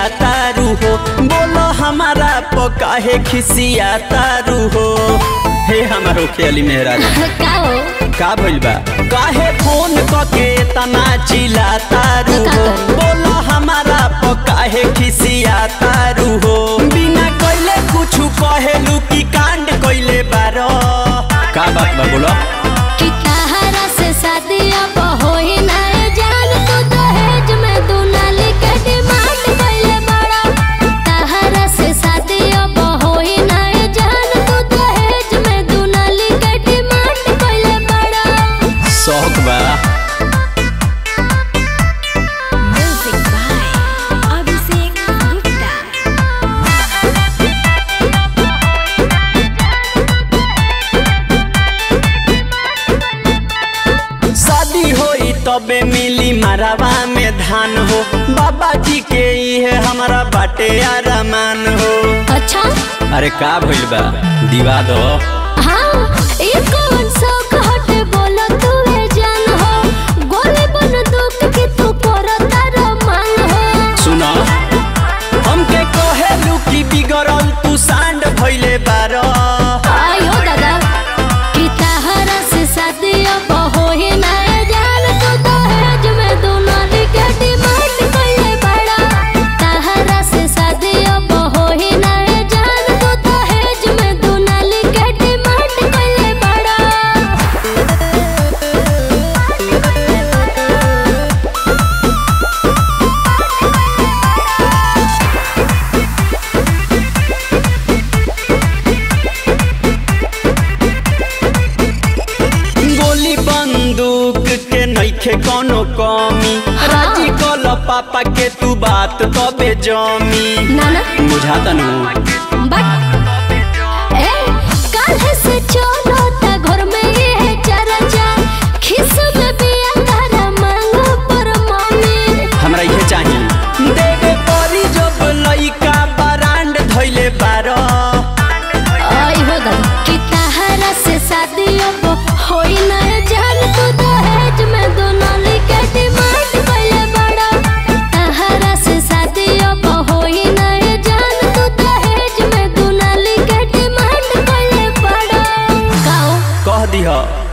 तारू हो बोलो हमारा पकाहे खिसिया तारू हो हे हमारो खेली मेहराज का हो का भइल बा काहे फोन कके तना चिल्ला तारू का हो करी? बोलो हमारा पकाहे खिसिया तारू हो बिना कइले कुछु कहेलू की कांड कइले बारो का बात बा बोलो कि तहरा से शादी अब होई ना जान तू दहेज में तू नाली के डिमांड कइले बड़ा तहरा से शादी अब होई ना जान तू दहेज में तू नाली के डिमांड कइले बड़ा शौक बा म्यूजिक बाय अभिषेक गुप्ता शादी होई तबे मिली मरवा में धान हो बाबा जी के इहे हमारा बाटे आरामान हो अच्छा अरे का भइल बा दिवा दो हाँ ई कौन शौक हटे बोला तू ए जान हो गोली बन दुख के तू करता रमान हो सुन हमके कहेलू की बिगड़ल तू सांड भइले बारो आयो दादा कि तहरा से शादी अब होई ना जान तू दहेज में तू नाली के डिमांड कइले बड़ा तहरा से शादी अब होई ना जान तू दहेज में तू नाली के डिमांड कइले बड़ा गोली बंदूक के नइखे कोनो कमी राजी कल पापा के तू बात तबे जमी नाना बुझाता नु बट ए काल्हे से चलो ता घर में ये चर्चा खिस में बिया तारा मांगो पर मम्मी हमरा इहे चाहिए देवे परी जब लइका बरांड धइले बारो आई हो दादा कि तहरा से शादी अब होई ना जान तू दहेज में दोनों के डिमांड कइले बड़ा तहरा से शादी अब होई ना जान तू दहेज में दोनों के डिमांड कइले बड़ा गाओ कह दिह